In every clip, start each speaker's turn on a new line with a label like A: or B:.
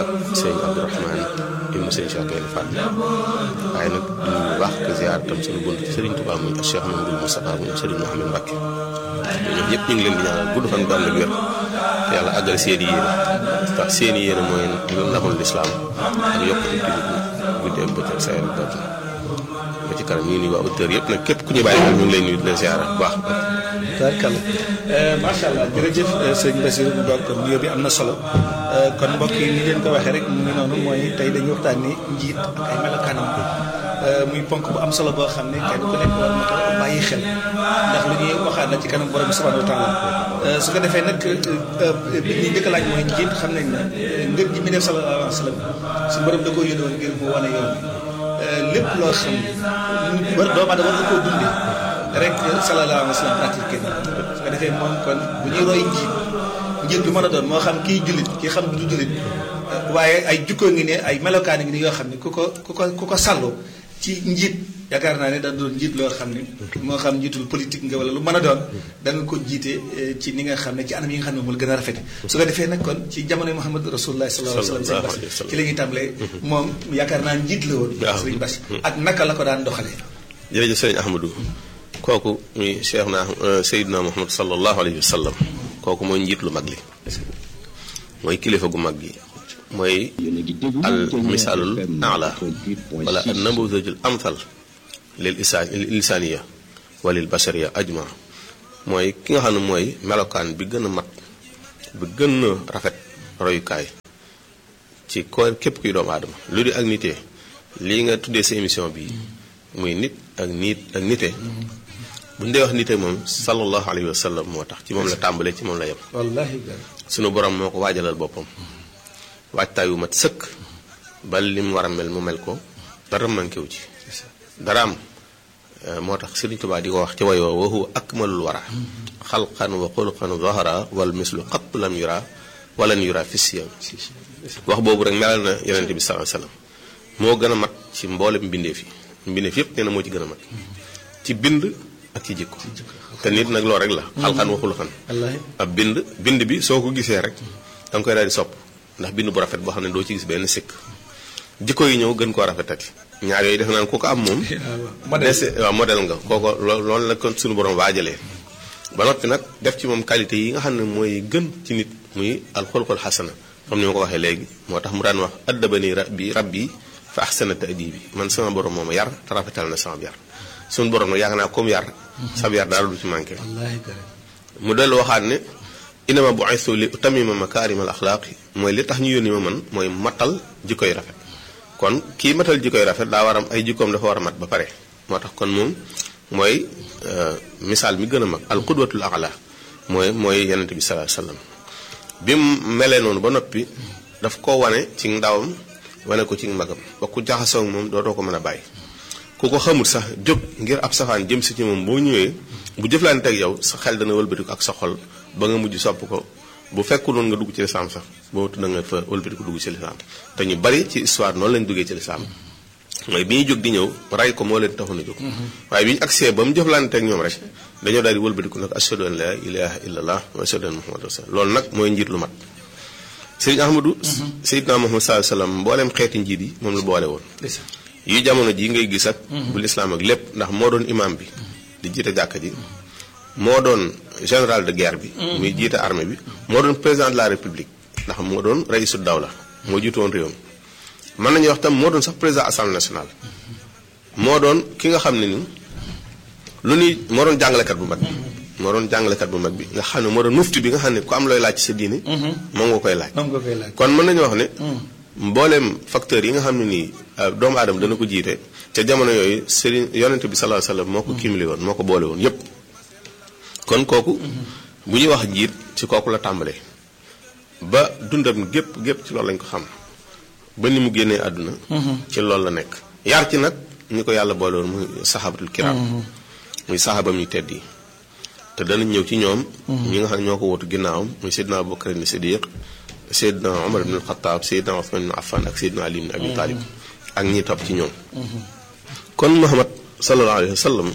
A: sëñ Abdourahman ibnu sëñ Cheikh Gaïndé Fatma waaye nag du ñu baax ko ziar tam suñu bunt ci Serigne Touba muy Cheikh Mamadou Moustapha muy Serigne Mouhamed Mbacke ñoom ñëpp ñu ngi leen di ñaanal gudd fan gu ànd ak wér te yàlla àggal seen i yéene ndax seen i yéene mooy ndamul lislaam ak yokkute jullit ñi guddi ak bëccëg saa yàlla baax ba ci kanam ñu ngi nuyu waa auditeurs yëpp nag képp ku ñu bàyyi xel ñu ngi lay nuyu di leen ziar bu baax.
B: tabarkalla macha allah jërëjëf sëñ Bassirou bu baax kon nuyoo bi am na solo kon mbokk yi ni leen ko waxee rek mu ngi noonu mooy tey dañuy waxtaan ni njiit ak ay melokaanam muy ponk bu am solo boo xam ne kenn ku nekk war na ko bàyyi xel ndax lu ñuy waxaat la ci kanam borom bi subhanahu wa taala su ko defee nag bi ñuy njëkk a laaj mooy njiit xam nañ ne ngir ji mi def sallallahu alayhi wa sallam su borom da koo yónni woon ngir mu wane yoon lépp loo xam ne war doomu aadama war na koo dundee rek sallallahu alayhi wa sallam pratique su ko defee moom kon bu ñuy roy njiit njiit bi mën a doon moo xam kii jullit kii xam du jullit waaye ay jukkoo ngi ne ay melokaan ngi ne yoo xam ne ku ko ku ko ku ko sàlloo ci njiit yaakaar naa ne da doon njiit loo xam ne moo xam njiitul politique nga wala lu mën a doon danga ko jiite ci ni nga xam ne ci anam yi nga xam ne moom la gën a rafete su ko defee nag kon ci jamono Muhammad rasulullah sallallahu alayhi wa sallam ci la ñuy tàmbalee moom yaakaar naa njiit la woon sëriñ Bass ak naka la ko daan doxalee
A: jërëjëf sëriñ Ahmadou kooku muy cheikh na Seydina Muhammad sallallahu alayhi wa sallam kooku mooy njiit lu mag li mooy kilifa gu mag gi mooy al misaalul ala wala al namuzajul amthal lil isaan lisaaniya walil bashariya ajma mooy ki nga xam ne mooy melokaan bi gën a mat bi gën a rafet royukaay ci ko képp kuy doomu aadama lu di ak nitee lii nga tuddee sa émission bi muy nit ak nit ak nite bu ñu dee wax nite moom sallallahu alayhi wa sallam moo tax ci moom la tàmbalee ci moom la yem
B: wallaahi
A: sunu borom moo ko waajalal boppam waajtaay wu mat sëkk ba lim war a mel mu mel ko dara manqué wu ci daraam moo tax Sëriñ Tuubaa di ko wax ci wayoo wa huwa akmalul wara xalqan wa xulqan zahara wal mislu qat lam yura walan yura fi siyam wax boobu rek melal na yonente bi sallallahu alayhi wasallam moo gën a mat ci mboolem mbindeef yi mbindeef yépp nee na moo ci gën a mat ci bind ak ci jikko te nit nag loolu rek la xalqan wa xulqan ab bind bind bi soo ko gisee rek da nga koy daal di sopp ndax bind bu rafet boo xam ne doo ci gis benn sikk jikko yi ñëw gën koo rafetati ñaar yooyu def naan ku ko am moom dese waaw modèle nga kooko loolu la kon suñu borom waajalee ba noppi nag def ci moom qualité yi nga xam ne mooy gën ci nit muy alxulqul xasana comme ni ma ko waxee léegi moo tax mu daan wax addabani rabbi rabbi fa ahsana ta'dibi man sama borom mooma yar te rafetal na sama yar suñu borom nag yaakaar naa comme yar sab yar daal du ci manqué mu dellu waxaat ne inama bu'ithu li utamima makaarimal axlaaqi mooy li tax ñu yónni ma man mooy matal jikkoy rafet kon kii matal jikkoy rafet daa war am ay jikkoom dafa war a mat ba pare moo tax kon moom mooy misaal mi gën a mag al qudwatul a'la mooy mooy yonente bi sallallahu alayhi wasallam bi mu melee noonu ba noppi daf ko wane ci ndawam wane ko ci magam ba ku jaxasoo moom dootoo ko mën a bàyyi ku ko xamul sax jóg ngir ab safaan jëm si ci moom boo ñëwee bu jëflante ak yow sa xel dana wëlbatiku ak sa xol ba nga mujj sopp ko bu fekkul woon nga dugg ci lislaam sax boo tudd nga fa wëlbatiku dugg ci lislaam te ñu bari ci histoire noonu lañ duggee ci lislaam mooy bi ñuy jóg di ñëw ray ko moo leen taxoon a jóg waaye bi ñu agsee ba mu jëflante ak ñoom rek dañoo daal di wëlbatiku nag ashhadu an la ilaha illallah wa ashhadu anna muhammadu rasulullah loolu nag mooy njiit lu mat sëriñ ahmadou seydina muhammad sallallahu alayhi wasallam mbooleem xeeti njiit yi moom la boole woon yi jamono ji ngay gis ak bu lislaam ak lépp ndax moo doon imam bi di jiite jàkka ji moo doon général de guerre bi muy jiite armée bi moo doon président de la république ndax moo doon raisu dawla moo jiitu woon réew mi mën nañu wax tam moo doon sax président assemblée nationale moo doon ki nga xam ne ni lu ñuy moo doon jàngalekat bu mag bi moo doon jàngalekat bu mag bi nga xam ne moo doon mufti bi nga xam ne ku am looy laaj ci sa diine moom nga koy laaj kon mën nañu wax ne mbooleem facteurs yi nga xam ne nii doomu aadama dana ko jiite ca jamono yooyu sëriñ yonente bi sallallahu alayhi wasallam moo ko cumulé woon moo ko boole woon yépp kon kooku bu ñuy wax njiit ci kooku la tàmbalee ba dundam gépp gépp ci loolu lañ ko xam ba ni mu génnee àdduna ci loolu la nekk yar ci nag ñi ko yàlla boole woon muy saxaabatul kiram muy saxaabam ñu tedd yi te danañ ñëw ci ñoom ñi nga xam ne ñoo ko wootu ginnaawam muy Seydina Abubakar ni Siddiq Seydina Omar ibn al-Khattab Seydina Othman ibn Affan ak Seydina Ali ibn Abi Talib ak ñi topp ci ñoom kon Muhammad sallallahu alayhi wa sallam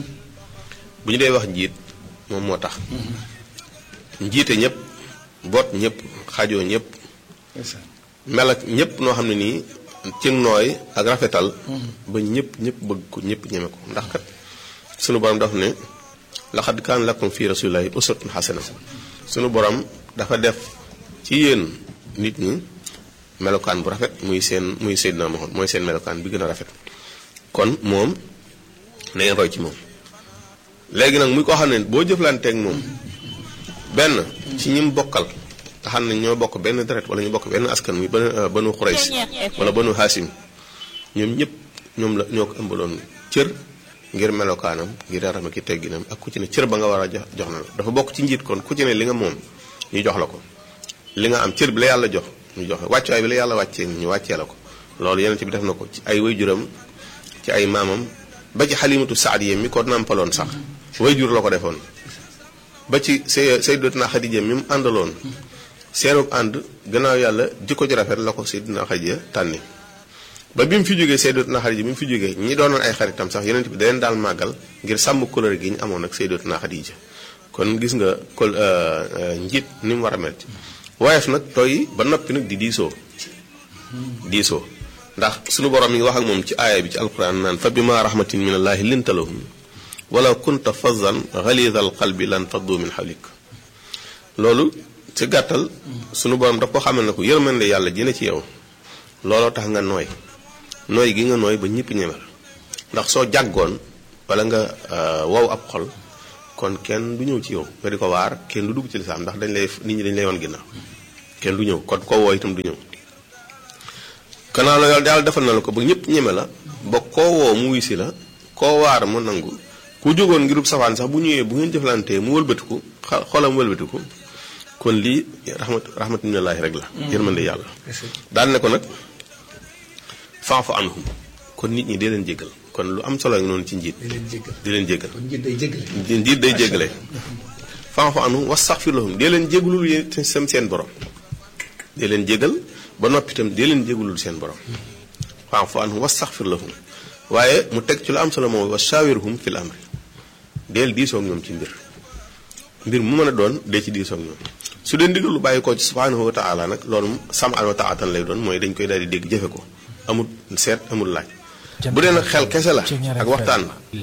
A: bu ñu dee wax njiit moom moo tax njiite ñëpp boot ñëpp xajoo ñëpp mel ak ñëpp noo xam ne nii ci nooy ak rafetal ba ñëpp ñëpp bëgg ko ñëpp ñeme ko ndax kat sunu borom daf ne laqad kaana lakum fi rasulillahi uswatun hasana sunu borom dafa def ci yéen nit ñi melokaan bu rafet muy seen muy Seydina Muhammad mooy seen melokaan bi gën a rafet kon moom na ngeen roy ci moom léegi nag muy koo xam ne boo jëflanteeg moom benn ci ñim bokkal nga xam ne ñoo bokk benn deret wala ñu bokk benn askan muy banu banu Xurays wala banu Haasim ñoom ñëpp ñoom la ñoo ko ëmbaloon cër ngir melokaanam ngir yaram ki tegginam ak ku ci ne cër ba nga war a jox jox na la dafa bokk ci njiit kon ku ci ne li nga moom ñu jox la ko li nga am cër bi la yàlla jox ñu jox la wàccuwaay bi la yàlla wàccee ñu wàccee la ko loolu yeneen bi def na ko ci ay wayjuram ci ay maamam ba ci xalimatu saadiya mi ko nàmpaloon sax wayjur la ko defoon ba ci say sayyidatuna Xadija mi mu àndaloon seenub ànd gannaaw yàlla jikko ji rafet la ko sayyidatuna Xadija tànni ba bi mu fi jógee sayyidatuna Xadija bi mu fi jógee ñi doonoon ay xaritam sax yeneen bi da leen daal màggal ngir sàmm couleur gi ñu amoon ak sayyidatuna Xadija kon gis nga kol njiit ni mu war a mel woyof nag tooy ba noppi nag di diisoo diisoo ndax sunu borom mi ngi wax ak moom ci aaya bi ci alquran naan fa bima rahmatin min allaahi linta lahum wala kunta fazan ghalidha alqalbi lan faddu min hawlik loolu ci gàttal sunu borom daf ko xamal ne ko yërmande yàlla ji ne ci yow looloo tax nga nooy nooy gi nga nooy ba ñëpp ñeme la ndax soo jàggoon wala nga wow ab xol kon kenn du ñëw ci yow nga di ko waar kenn du dugg ci lislaam ndax dañ lay nit ñi dañ lay wan ginnaaw kenn du ñëw kon koo woo itam du ñëw kanaa la yàlla defal na la ko ba ñëpp ñeme la ba koo woo mu wisi la koo waar mu nangu ku jógoon ngirub safaan sax bu ñëwee bu ngeen jëflantee mu wëlbatiku xolam wëlbatiku kon lii rahmat rahmatu minallaahi rek la yërmande yàlla daal ne ko nag faafu anhum kon nit ñi dee leen jéggal kon lu am solo noonu ci njiit di leen jéggal njiit day jéggale faafu anhum wastaxfir lahum dee leen jéggalul yéen sam seen borom dee leen jéggal ba noppi itam dee leen jéggalul seen borom faafu anhum wastaxfir lahum waaye mu teg ci lu am solo moom wa shaawirhum fil amri deel diisoo ak ñoom ci mbir mbir mu mën a doon dee ci diisoo ak ñoom su dee ndigal lu bàyyi ko ci subhanahu wa taala nag loolu sam'an wa taatan lay doon mooy dañ koy daal di dégg jëfe ko amul seet amul laaj bu dee nag xel kese la ak waxtaan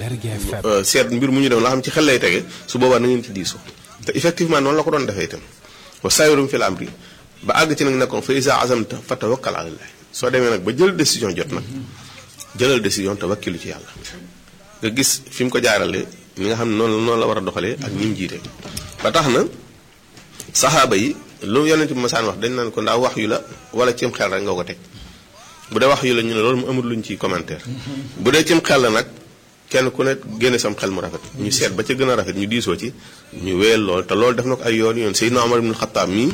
A: seet mbir mu ñu dem la xam ci xel lay tege su boobaa na ngeen ci diisoo te effectivement noonu la ko doon defee itam wa shaawirhum fil amri ba àgg ci nag nekkoon fa iza azamta fa tawakkal ala allah soo demee nag ba jël décision jot nag jëlal décision te wakkilu ci yàlla nga gis fi mu ko jaarale ni nga xam ne noonu noonu la war a doxalee ak ñi mu jiite ba tax na saxaaba yi lu yonent bi masaan wax dañ naan ko ndax wax yu la wala cim xel rek nga ko teg bu dee wax yu la ñu ne loolu mu amul luñ ci commentaire bu dee cim xel la nag kenn ku ne génne sam xel mu rafet ñu seet ba ca gën a rafet ñu diisoo ci ñu wéyal lool te loolu def na ko ay yoon yoon Seydina Omar ibn Xattaab mii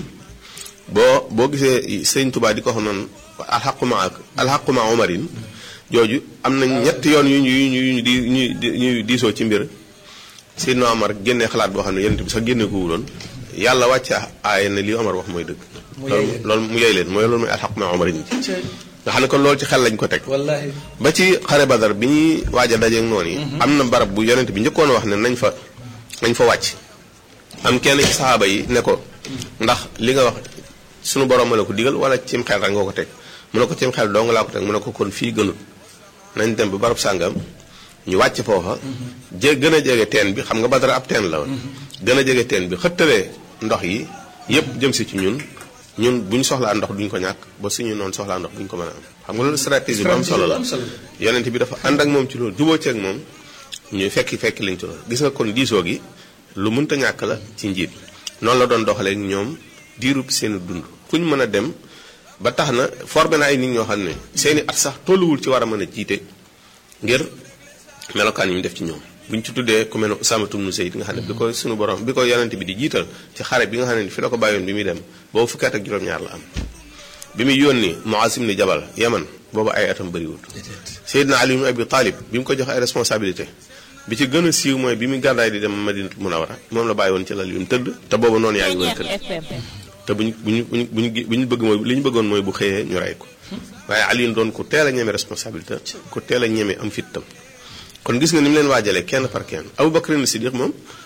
A: boo boo gisee Sëñ Tuubaa di ko xam noonu alxaqu ma ak alxaqu ma Omarin jooju am na ñetti yoon yu ñu yu ñu yu ñu di ñuy diisoo ci mbir Seydina Omar génnee xalaat boo xam ne yonent bi sax génne ko wuloon yàlla wàcce aaya ne li Omar wax mooy dëgg. loolu loolu mu yey leen mooy loolu mooy alxaq ma Omar yi nga xam ne kon loolu ci xel lañ ko teg.
B: wallaahi
A: ba ci xare Badar bi ñuy waaj a dajeeg noonu yi. am na barab bu yonent bi njëkkoon wax ne nañ fa nañ fa wàcc. am kenn ci saxaaba yi ne ko ndax li nga wax sunu borom ma la ko digal wala cim xel rek nga ko teg mu ne ko cim xel doo nga laa ko teg mu ne ko kon fii gënut nañ dem ba barab sàngam ñu wàcc foofa jé gën a jege teen bi xam nga Badara ab teen la woon gën a jege teen bi xëttalee ndox yi yépp jëm si ci ñun ñun bu ñu soxlaa ndox duñ ko ñàkk ba suñu noonu soxlaa ndox duñ ko mën a am xam nga loolu stratégie bu am solo la yonent bi dafa ànd ak moom ci loolu juboo ceeg moom ñuy fekki fekki liñ ci loolu gis nga kon diisoo gi lu mënta ñàkk la ci njiit noonu la doon doxalee ñoom diirub seen dund fu ñu mën a dem ba tax na formé na ay nit ñoo xam ne seeni at sax tolluwul ci war a mën a jiite ngir melokaan yi ñu def ci ñoom bu ñu ci tuddee ku mel ne Usaama ibn Zayd nga xam ne bi ko sunu borom bi ko yonent bi di jiital ci xare bi nga xam ne fi la ko bàyyoon bi muy dem boobu fukki at ak juróom-ñaar la am bi muy yónni Muaz ibn Jabal Yaman boobu ay atam bëriwul Seydina Ali ibn Abi Talib bi mu ko jox ay responsabilité bi ci gën a siiw mooy bi muy gàddaay di dem Madinatul Munawwara moom la bàyyi woon ci lal yu mu tëdd te boobu noonu yaa ngi woon kër te bu ñu bu ñu bu ñu bu ñu bëgg mooy li ñu bëggoon mooy bu xëyee ñu rey ko waaye Ali doon ku teel a ñeme responsabilité ku teel a ñeme am fit tam kon gis nga ni mu leen waajalee kenn par kenn Abu Bakr as-Siddiq moom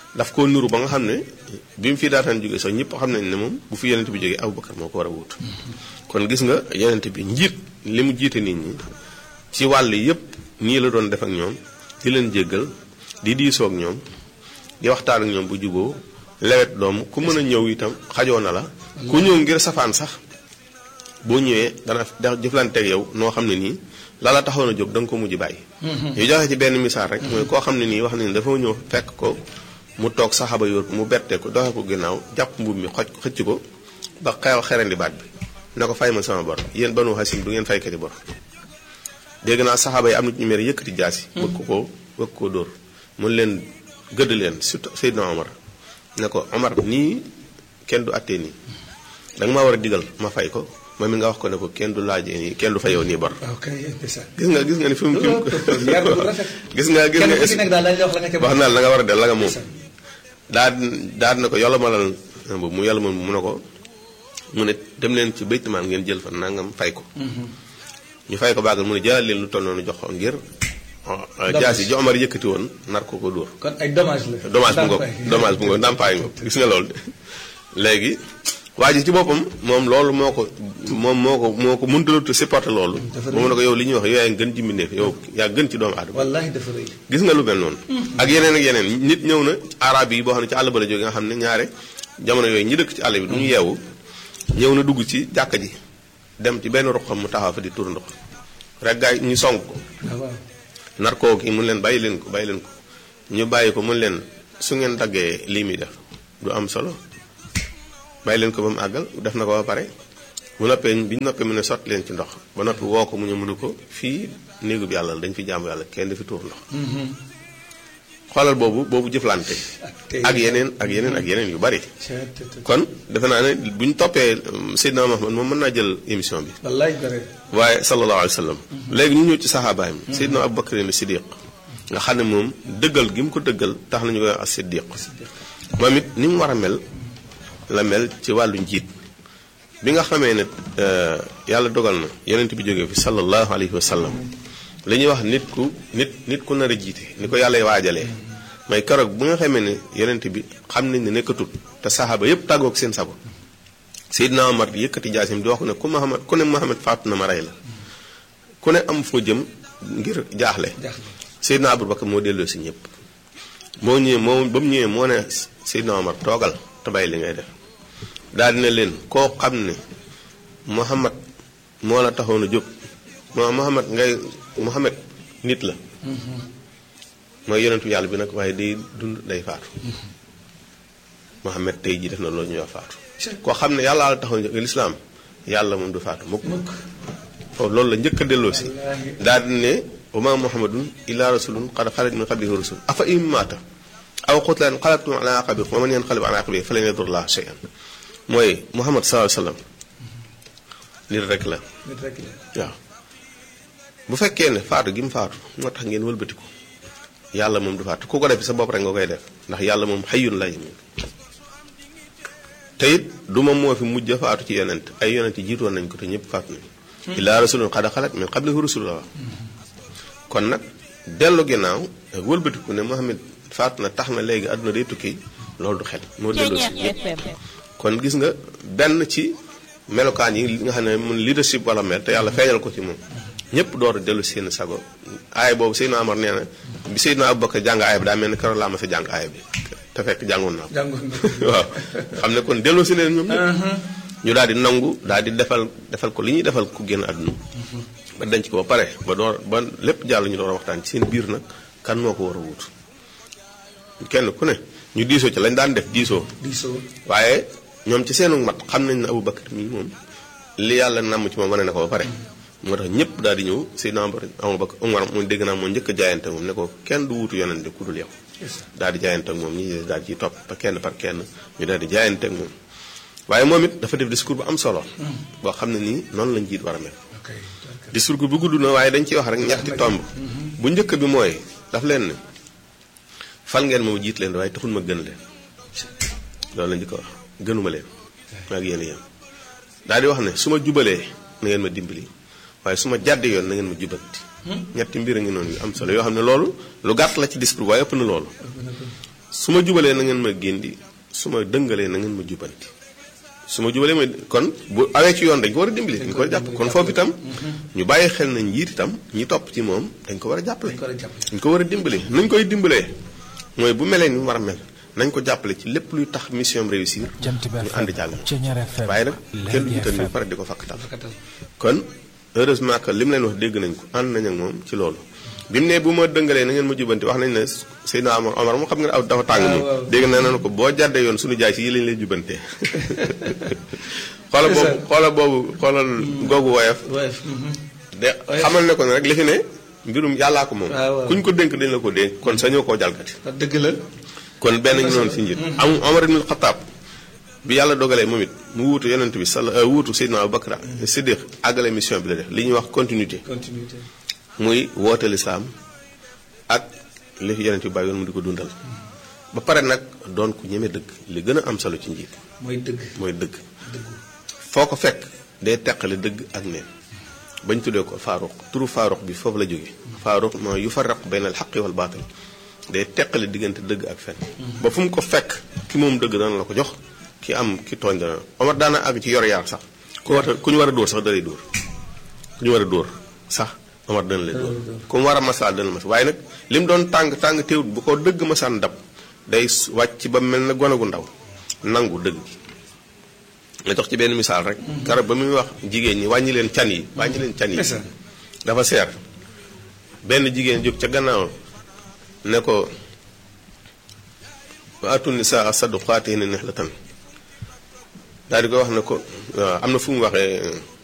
A: daf koo nuru ba nga xam ne bi mu fi daataan jógee sax ñëpp xam nañ ne moom bu fi yonent bi jógee Abubakar moo ko war a wut kon gis nga yonent bi njiit li mu jiite nit ñi ci wàll yépp nii la doon def ak ñoom di leen jéggal di diisoo ak ñoom di waxtaan ak ñoom bu juboo lewet doom ku mën a ñëw itam xajoo na la ku ñëw ngir safaan sax boo ñëwee dana da jëflanteeg yow noo xam ne nii la la taxoon a jóg da nga ko mujj bàyyi ñu joxe ci benn misaal rek mooy koo xam ne nii wax ne ni dafa ñëw fekk ko mu toog saxaaba yor ko mu bette ko doxe ko ginnaaw jàpp mbubb mi xoj xëcc ko ba xew xerandi baat bi ne ko fay ma sama bor yéen banu xasim du ngeen faykati bor dégg naa saxaaba yi am na ñu mer yëkkati jaasi bëgg ko koo bëgg koo dóor mun leen gëdd leen surtout Seydina Omar ne ko Omar nii kenn du attee nii da nga maa war a digal ma fay ko moom mi nga wax ko ne ko kenn du laajee nii kenn du fayoo nii bor
B: ok ndeysaan.
A: gis nga gis nga ni fi mu fi mu
B: yar bu rafet.
A: gis nga gis
B: kenn
A: nga
B: ku ci nekk daal dañ la wax la nga ca
A: wax naa la nga war a del la nga moom
B: Ndeysaan.
A: daa daa na ko yàlla malal boobu mu yàlla moom mu ne ko mu ne dem leen ci baytumaan ngeen jël fa nangam fay ko ñu fay ko baagal mu ne jëlal leen lu toll noonu jox ko ngir jaasi ji Omar yëkkati woon nar ko ko dóor
B: kon ay dommage la.
A: dommage bu ngoog dommage bu ngoog ndàmpaay ngoog gis nga loolu léegi waa ji ci boppam moom loolu moo ko moom moo ko moo ko mëntalutu supporter loolu
B: Dafa
A: ba mu ne ko yow li ñuy wax yow yaa gën ci mbindeef yow yaa gën ci doomu aadama
B: wallaahi dafa rëy.
A: gis nga lu mel noonu ak yeneen ak yeneen nit ñëw na arab yi boo xam ne ci àll ba la jóge nga xam ne ñaare jamono yooyu ñi dëkk ci àll bi du ñu yeewu ñëw na dugg ci jàkka ji dem ci benn ruqam mu taxaw fa di tur ndox rek gaay ñu song ko
B: ah waaw.
A: nar koo kii mun leen bàyyi leen ko bàyyi leen ko ñu bàyyi ko mun leen su ngeen daggee lii muy def du am solo bàyyi leen ko ba mu àggal def na ko ba pare bu noppee bi ñu noppee mu ne sotti leen ci ndox ba noppi woo ko mu ñu mënu ko fii néegu bi yàlla la dañ fi jaamu yàlla kenn dafi tuur ndox xoolal boobu boobu jëflante
B: tey
A: ak yeneen ak yeneen ak yeneen yu bari
B: Cee te te.
A: kon defe naa ne bu ñu toppee um, Seydina Muhammad moom mën naa jël émission bi
B: wallaahi bare.
A: waaye sallallahu alayhi wa sallam léegi ñu ñëw ci saxaabaay mi Seydina Abu Bakr ni Siddiq nga xam ne moom dëggal gi mu ko dëggal tax nañu koy wax as Siddiq moom it ni mu war a mel la mel ci wàllu njiit bi nga xamee ne euh, yàlla dogal na yonent bi jógee fi sallallahu alayhi wa sallam li ñuy wax nit ku nit nit ku nar a jiite ni ko yàlla waajalee may keroog bu nga xamee ne yonent bi xam nañ ne nekkatul te saxaaba yépp tàggoog seen sago Seydina Omar di yëkkati jaasim di wax ko ne ku Muhammad ku ne Muhammad faatu na ma rey la ku ne am foo jëm ngir jaaxle
B: jaaxle.
A: Seydina Abubakar moo delloo si ñëpp moo ñëwee moo ba mu ñëwee moo ne Seydina Omar toogal te bàyyi li ngay def daal dina leen koo xam ne Muhammad moo la taxoon a jóg moo Muhammad ngay Muhammad nit la mooy yonentu yàlla bi nag waaye day dund day faatu Muhammad tey ji def na loolu ñuy wax faatu koo xam ne yàlla la taxoon a jóg lislaam yàlla moom du faatu mukk
B: mukk.
A: foofu loolu la njëkk a delloo si
B: wallaahi.
A: daal di ne wa ma muhammadun illa rasulun qad xalat min qablihi rusul afa in maata aw qutila inqalabtum ala aqabikum wa man yanqalib ala aqibihi falan yadurra shay'an mooy muhammad sallallahu alayhi wa sallam nit rek la
B: nit rek la.
A: waaw bu fekkee ne faatu gi mu faatu moo tax ngeen wëlbatiku yàlla moom du faatu ku ko def sa bopp rek nga koy def ndax yàlla moom xayyun la yamut te it du moom moo fi mujj a faatu ci yonent ay yonent yi jiitoon nañ ko te ñëpp faatu nañ illaa rasulun qad xalat min qablihi rusul la wax kon nag dellu ginnaaw ak wëlbatiku ne Muhammad faatu na tax na léegi àdduna day tukki loolu du xel moo delloo si ñëpp kon gis nga benn ci melokaan yi nga xam ne mun leadership wala mel te yàlla feeñal ko ci moom ñëpp door a dellu seen sago aay boobu Seydina Amar nee na bi Seydina Abubakar jàng aay bi daa mel ni keroog laa ma sa jàng aay bi te fekk jàngoon naa ko
B: jàngoon nga.
A: waaw xam ne kon delloo si leen ñoom ñëpp ñu daal di nangu daal di defal defal ko li ñuy defal ku génn àdduna ba denc ko ba pare ba door ba lépp jàll ñu door a waxtaan ci seen biir nag kan moo ko war a wut kenn ku ne ñu diisoo ci lañ daan def diisoo
B: diisoo.
A: waaye ñoom ci seenu mat xam nañ ne Abu Bakar mii moom li yàlla namm ci moom wane na ko ba pare moo tax ñëpp daal di ñëw Seydina Abu Bakar Umar mu dégg naa moo njëkk a jaayante moom ne ko kenn du wutu yonente ku dul yow daal di jaayante ak moom ñi daal ciy topp ba kenn par kenn ñu daal di jaayante ak moom waaye moom it dafa def discours bu am solo boo xam ne nii noonu lañ jiit war a mel
B: ok.
A: discours bu gudd na waaye dañ ciy wax rek ñetti tomb bu njëkk bi mooy daf leen ne fal ngeen moom jiit leen waaye taxul ma gën leen loolu la njëkk a wax gënuma leen maag yéen yéen daal di wax ne su ma jubalee na ngeen ma dimbali waaye su ma jàddee yoon na ngeen ma jubanti ñetti mbir a ngi noonu yu am solo yoo xam ne loolu lu gàtt la ci discours waaye ëpp na loolu su ma jubalee na ngeen ma gindi su ma dëngalee na ngeen ma jubanti su ma jubalee ma kon bu awee ci yoon dañ ko war a dimbali dañ ko war a jàpp kon foofu itam ñu bàyyi xel na njiit itam ñi topp ci moom dañ ko war a jàppale dañ ko war a dimbali nañ koy dimbalee mooy bu melee ni mu war a mel nañ ko jàppale ci lépp luy tax mission réussir ñu ànd jàll waaye nag kenn du jiital ni pare di ko fakkatal kon heureusement que li mu leen wax dégg nañ ko ànd nañ ak moom ci loolu bi mu ne bu ma dëngalee na ngeen ma jubanti wax nañ ne Seydina Omar Omar moom xam nga ne aw dafa tàng moom dégg na nañu ko boo jàddee yoon suñu jaay si yi lañ lay jubantee xoola boobu xoola boobu xoolal googu woyof de xamal ne ko ne rek li fi ne mbirum yàllaa ko moom kuñ ko dénk dañ la ko dénk kon sañoo koo jalgati
B: dëgg la
A: kon benn ngi noonu si njiit am Omar ibn Xataab bi yàlla dogalee moom it mu wuutu yonent bi sala wuutu Seydina Abubakar Siddiq àggale mission bi la def li ñuy wax continuité
B: continuité
A: muy woote lislaam ak li fi yonent bi bàyyi yoon mu di ko dundal ba pare nag doon ku ñeme dëgg li gën a am solo ci njiit
B: mooy dëgg
A: mooy dëgg foo ko fekk day teqale dëgg ak neen bañ tuddee ko faaruq turu faaruq bi foofu la jóge faaruq mooy yu farraq bayna al xaqi wal baatil day teqale diggante dëgg ak fen ba fu mu ko fekk ki moom dëgg dana la ko jox ki am ki tooñ dana Omar daana àgg ci yor yaar sax ku war ku ñu war a dóor sax dalay dóor ku ñu war a dóor sax Omar dana lay dóor ku mu war a masaal dana mas waaye nag li mu doon tàng tàng teewut bu ko dëgg masaan dab day wàcc ba mel na gone gu ndaw nangu dëgg gi nga jox ci benn misaal rek garab ba muy wax jigéen ñi wàññi leen can yi wàññi leen can yi dafa seer benn jigéen jóg ca gannaaw ne ko wa atu nisaa saduqaatihinna nihlatan daal di ko wax ne ko am na fu mu waxee